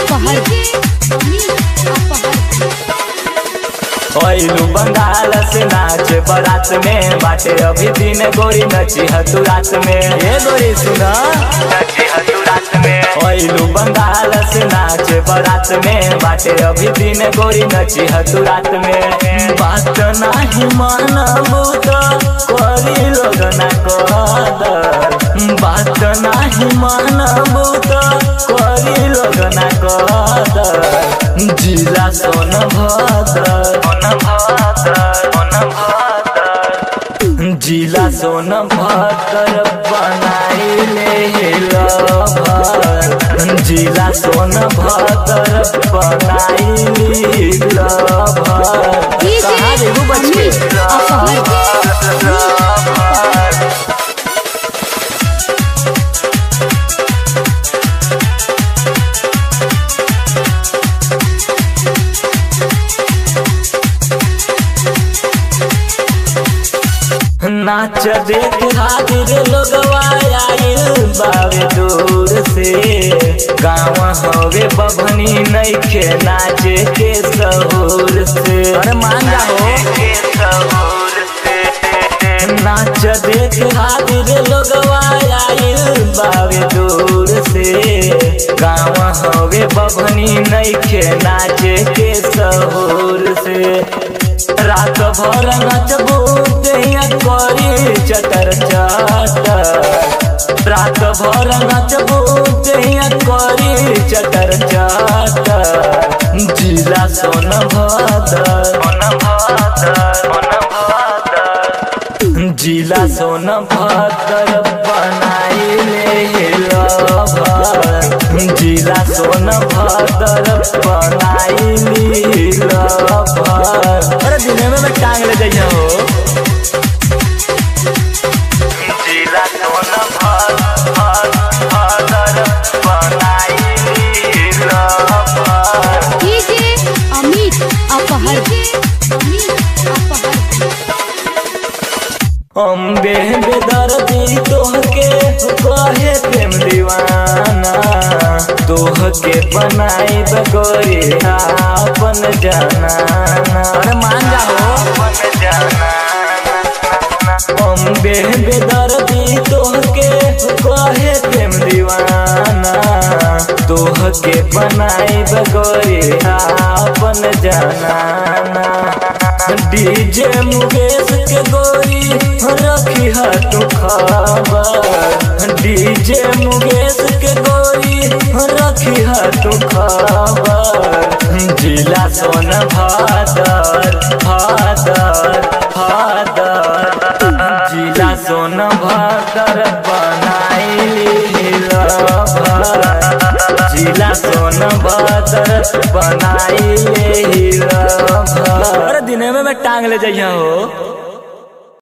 अपहर अपहर ओइलू बंगाल से नाच बारात में बाटे अभी दिन गोरी नची हतु रात में ये गोरी सुना नची हतु रात में ओइलू बंगाल से नाच बारात में बाटे अभी दिन गोरी नची हतु रात में बात नाही मानबू तो करी लोग ना कदर बात नाही मानबू तो करी लोग ना कदर जिला सोन भदर जिला सोन भदर बनाइले लभर जिला सोन भदर बनाइली लभर कहाँ देखू बच्चे नाच देख हाजिर लोगवा आइल बावे दूर से गाँव हवे बभनी नइखे नाचे के सहूर से अरे मान जाओ नाच देख हाजिर लोगवा आइल बावे दूर से गाँव हवे बभनी नइखे नाचे के सहूर से रात भर नचबू दैया करी चटर चटर रात भर नचबू दैया करी चटर चटर जिला सोन भदर जिला सोन भदर बनाइले लभर जिला सोन भदर बनाइली लभर अरे दिने में मैं टांग ले जाइए हो जिला सोन भदर बनाइली लभर डीजे अमित अपहर अपहर अम्बे बेदर्दी तोहके कहे प्रेम दीवाना तोहके बनाई बगोरी अपन जाना अरे मान जाओ अम्बे बेदर्दी तोहके कहे प्रेम दीवाना तोहके बनाई बगोरी अपन जाना डीजे मुकेश के गोरी रखी है तू खबर डीजे मुकेश के गोरी रखी है तू खबर जिला सोन भादर भादर भादर जिला सोन भादर बनाइली लभर जिला सोन भादर बनाइली लभर अरे दिने में मैं टांग ले जाइए हो